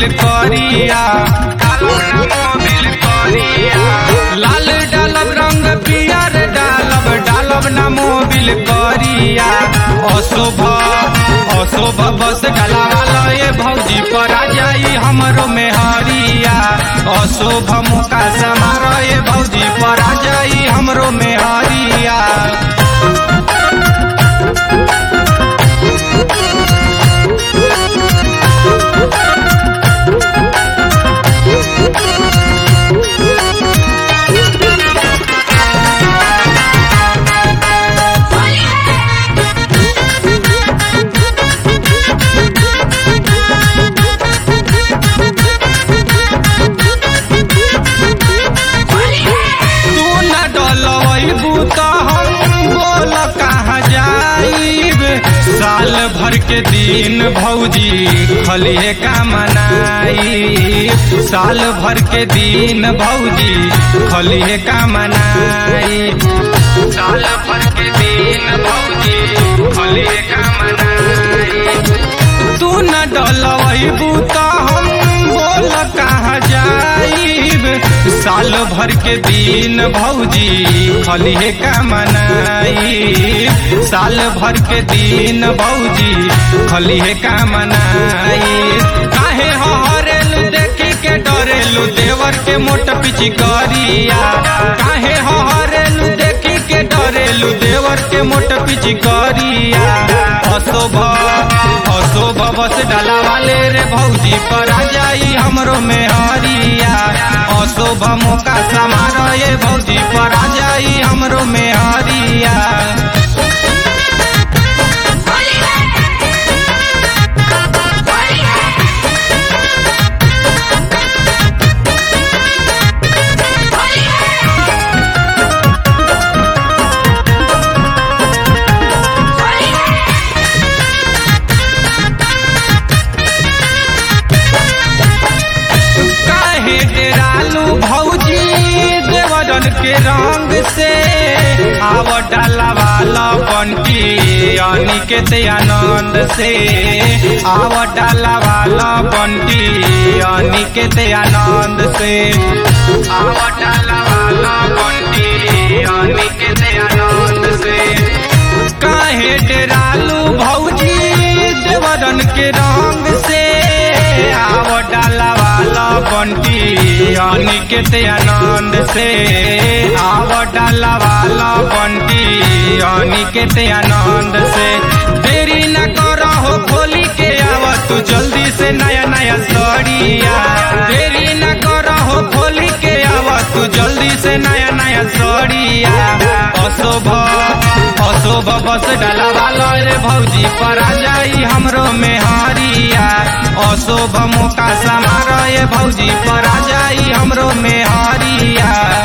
करिया डालब ना मोबिल करिया लाल डालब रंग पियर डालब डालब ना मोबिल करिया अशोभ अशोभ बस डलावाला ये भौजी पर आ जाई हमरो में हरिया अशोभ मुका समार ये भौजी पर आ जाई हमरो में हरिया तू न डलबू तो हम बोल कहाँ जाइब साल भर के दिन भौजी खलिए का मनाई साल भर के दिन भौजी खलिए का मनाई साल भर के दिन भौजी खलिए का मनाई तू न डलबू तो हम बोल कहाँ जाइब साल भर के दिन भौजी खलिए का मनाई साल भर के दिन भौजी खलिए का मनाई काहे हरेलू देखी के डरेलू देवर के मोट पिची करिया काहे हरेलू देखी के डरेलू देवर के मोट पिची करिया अशोभ अशोभ बस डाला वाले रे भौजी पर आ जाई हमरो में हरिया अशोभ मौका समार ये भौजी पर आ जाई हमरो में हरिया काहे डेरालू भौजी देवरन के रंग से आव डाला वाला बंटी अनिकेत आनंद से आव डाला वाला बंटी अनिकेत आनंद से आव डाला वाला बंटी अनिकेत आनंद से काहे डेरालू भौजी देवरन के रंग से आव डाला वाला बंटी अनिकेत आनंद से आव डाला वाला बंटी अनिकेत आनंद से देरी न करहो खोली के आव तू जल्दी से नया नया सड़िया देरी न करहो खोली के आव तू जल्दी से नया नया सड़िया अशोभ अशोभ बस डाला वाला रे भौजी पर आ जाई हमरो में हरिया अशोभ मौका समार ये भौजी पर आ जाई हमरो में हरिया